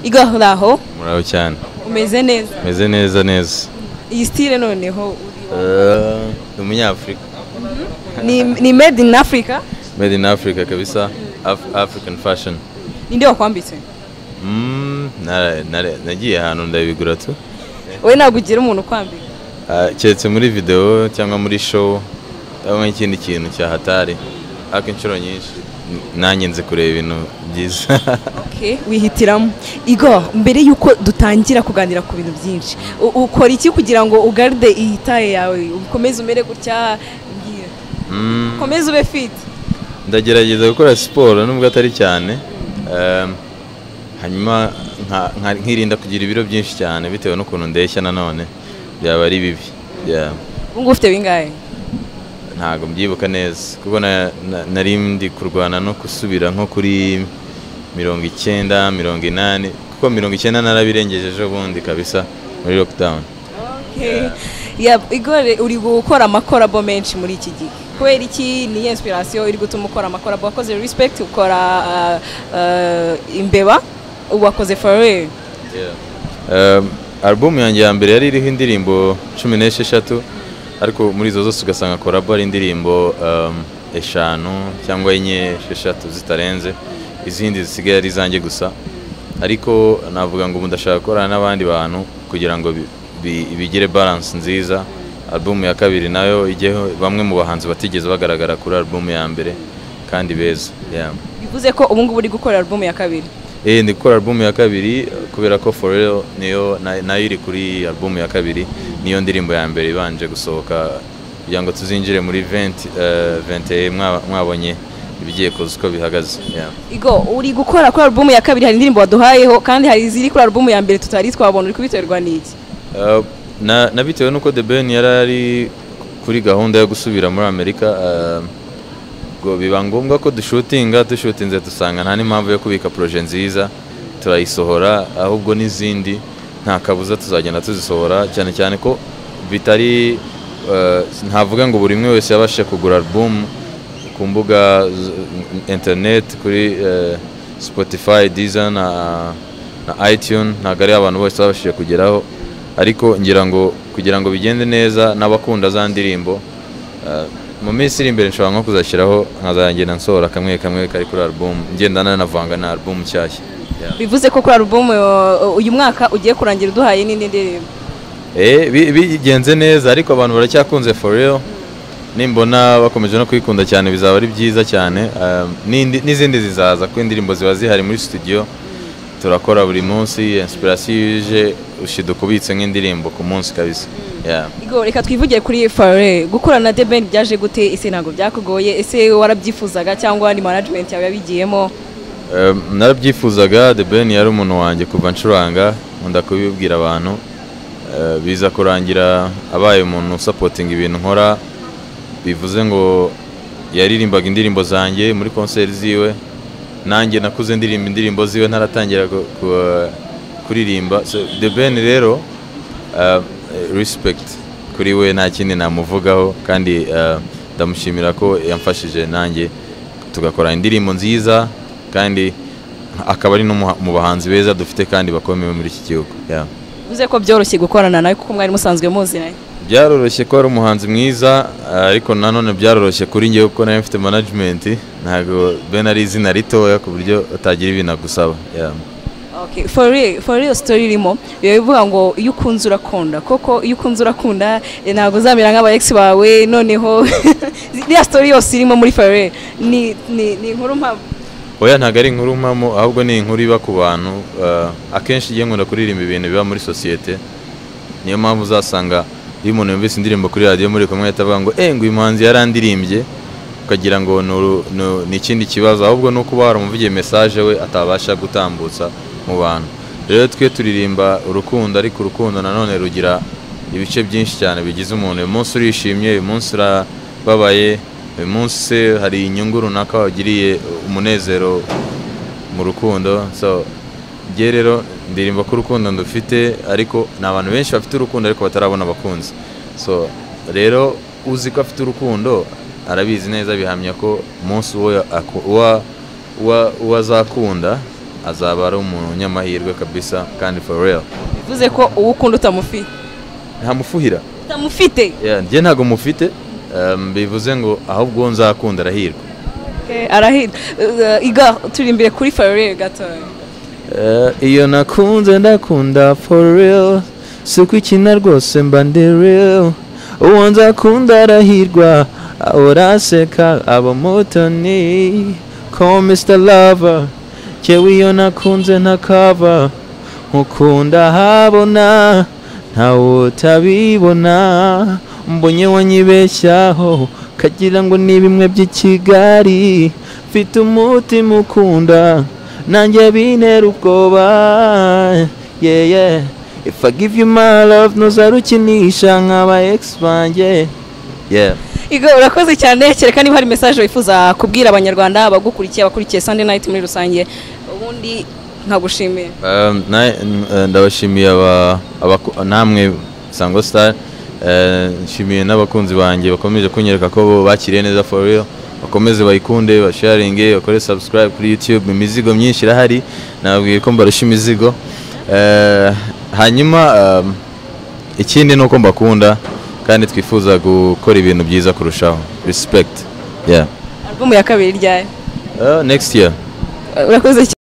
igaho aho muraho cyane umeze neza meze neza neza iyi sitire noneho uriho Eh, ni umunyafurika ni ni made in africa made in africa kabisa Af- african fashion ninde wakwambitse Mm, nara- nara- nagiye ahantu ndabigura tu wowe ntabwo ugira umuntu ukwambika Ah, keretse muri video cyangwa muri show ndabona ikindi kintu cyahatari ariko inshuro nyinshi n- nanjye nzi kureba ibintu byiza Okay, wihitiramo igo mbere y'uko dutangira kuganira ku bintu byinshi u- ukora iki kugira ngo ugarde iyi taye yawe ukomeze umere gutya mbwira. Mm. ukomeze ube fit ndagerageza gukora siporo nubwo atari cyane Ehm, hanyuma nka- nka- nkirinda kugira ibiro byinshi cyane bitewe n'ukuntu ndeshya nanone byaba ari bibi Yeah. ubu ngubu ufite bingahe ntabwo mbyibuka neza kuko na- na- nari ndi kurwana no gusubira nko kuri mirongo icyenda mirongo inani kuko mirongo icyenda narabirengeje ejo bundi kabisa muri lockdown Okay. Yeah, igore uri gukora amakorabo menshi muri iki gihe kubera iki ni inspiration iri gutuma ukora amakorabo wakoze respect ukora uh, uh, imbeba wakoze forever Um, alubumu yanjye ya mbere yari iriho indirimbo cumi n'esheshatu ariko muri izo zose ugasanga korabo ari indirimbo um, eshanu cyangwa enye esheshatu zitarenze izindi zisigaye ari izanjye gusa ariko navuga ngo ubu ndashaka gukorana n'abandi bantu kugira ngo bi- bi- bigire balance nziza alubumu ya kabiri nayo ijyeho bamwe mu bahanzi batigeze bagaragara kuri alubumu ya mbere kandi beza yeah. bivuze ko ubu ngubu uri gukora album ya kabiri Eh, ndi gukora album ya kabiri kubera ko For Real niyo na- nayo iri kuri album ya kabiri niyo ndirimbo ya mbere ibanje gusohoka kugira ngo tuzinjire muri 20 eh, 21 mwa- mwabonye ibigiye kuza uko bihagaze Yeah. Igo uri gukora kuri album ya kabiri hari indirimbo waduhayeho kandi hari iziri kuri album ya mbere tutari twabona uri kubiterwa n'iki Uh, na na bitewe n'uko The Ben yari ari kuri gahunda yo gusubira muri Amerika uh, ngo biba ngombwa ko dushutinga dushutinze dusanga nta n'impamvu yo kubika proje nziza turayisohora ahubwo n'izindi nta kabuza tuzagenda tuzisohora cyane cyane ko bitari uh, ntavuga ngo buri umwe wese yabashe kugura album ku mbuga z- internet kuri eh, spotify deezer na, na itunes ntabwo ari abantu bose babashije kugeraho ariko ngira ngo kugira ngo bigende neza n'abakunda za ndirimbo eh, mu minsi iri imbere nshobora nko kuzashyiraho nkazagenda nsohora kamwe kamwe kari kuri album ngenda nanavanga na album nshyashya Yeah. bivuze ko kuri album uh, uyu mwaka ugiye kurangira uduhaye n'indi ndirimbo Eh, bi- bigenze neza ariko abantu baracyakunze for real nimbona bakomeje no kuyikunda cyane bizaba ari byiza cyane Um, n'indi- n'izindi zizaza kuko indirimbo ziba zihari muri studio turakora buri munsi inspiration iyo ije ushiduka ubitse nk'indirimbo ku munsi kabisa Yeah. Igo reka twivugire kuri Fare gukorana na The Band byaje gute ese ntabwo byakugoye ese warabyifuzaga cyangwa ni management yawe yabigiyemo Um, narabyifuzaga the ben yari umuntu wanjye kuva ncuranga nkunda kubibwira abantu Uh, biza kurangira abaye umuntu usapotinga ibintu nkora bivuze ngo yaririmbaga indirimbo zanjye muri konseri ziwe nanjye nakuze ndirimba indirimbo ziwe ntaratangira gu- gu- kuririmba so, the ben rero uh, respect kuri we nta kindi namuvugaho kandi uh, ndamushimira ko yamfashije nanjye tugakora indirimbo nziza kandi akaba ari no mu- mu bahanzi beza dufite kandi bakomeye muri iki gihugu yeah. bivuze ko byoroshye gukorana nawe kuko mwari musanzwe muziranye byaroroshye ko ari umuhanzi mwiza ariko nanone byaroroshye kuri ngewe kuko nawe mfite management ntabwo ben ari izina ritoya ku buryo utagira ibintu agusaba yeah. Okay, for real, for real story irimo biba bivuga ngo iyo ukunze urakunda koko iyo ukunze urakunda eh, ntabwo uzamera nk'aba ex bawe noneho iriya story yose irimo muri Fare ni ni ni inkuru mpamo oya ntabwo ari inkuru mpamo ahubwo ni inkuru iba ku bantu eh, akenshi igihe nkunda kuririmba ibintu biba muri sosiyete niyo mpamvu uzasanga iyo umuntu yumvise indirimbo kuri radiyo muri kumwe ahita avuga ngo eh ngo uyu muhanzi yarandirimbye ukagira ngo ni uru- ni- ni ikindi kibazo ahubwo ni ukuba waramuvugiye mesaje we atabasha gutambutsa mu bantu rero twe turirimba urukundo ariko urukundo nanone rugira ibice byinshi cyane bigize umuntu uyu munsi urishimye uyu munsi urababaye uyu munsi hari inyungu runaka wagiriye umunezero mu rukundo so njye rero ndirimba ko urukundo ndufite ariko ni abantu benshi bafite urukundo ariko batarabona abakunzi so rero uzi ko afite urukundo arabizi neza bihamya ko umunsi uwo ya- aku- uwa- uwa- uwo azakunda azaba ari umuntu unyamahirwe kabisa kandi for real bivuze ko uwo ukunda utamufite ntamufuhira utamufite Yeah, njye ntabwo mufite um, bivuze ngo ahubwo uwo nzakunda arahirwa Eh, arahira Eh, iga turi imbere kuri farire gatoya Eh, iyo nakunze ndakunda for real suko ikina rwose mba ndi real uwo nzakunda arahirwa uraseka aba mutoni call Mr Lover jewe iyo nakunze ntakava nkukunda habona ntawe utabibona mbonye wanyibeshyaho kagira ngo ni bimwe by'i Kigali mfite umutima ukunda nanjye bintera ubwoba yeah yeah if i give you my love ntuzarukinisha nk'aba ex banjye yeah iga urakoze cyane kereka niba hari mesaje wifuza kubwira abanyarwanda abagukurikiye abakurikiye sunday night muri rusange ubundi nkagushimiye um, na, n- ndabashimiye aba, abaku- namwe sango star Eh, nshimiye n'abakunzi banjye bakomeje kunyereka ko bo bakiriye neza for real bakomeze bayikunde basharinge bakore subscribe kuri youtube imizigo myinshi irahari nababwiye ko mbarusha imizigo Eh, hanyuma um, ikindi ni uko mbakunda kandi twifuza gukora ibintu byiza kurushaho respect yeah album ya kabiri ryayo Eh, next year urakoze cyane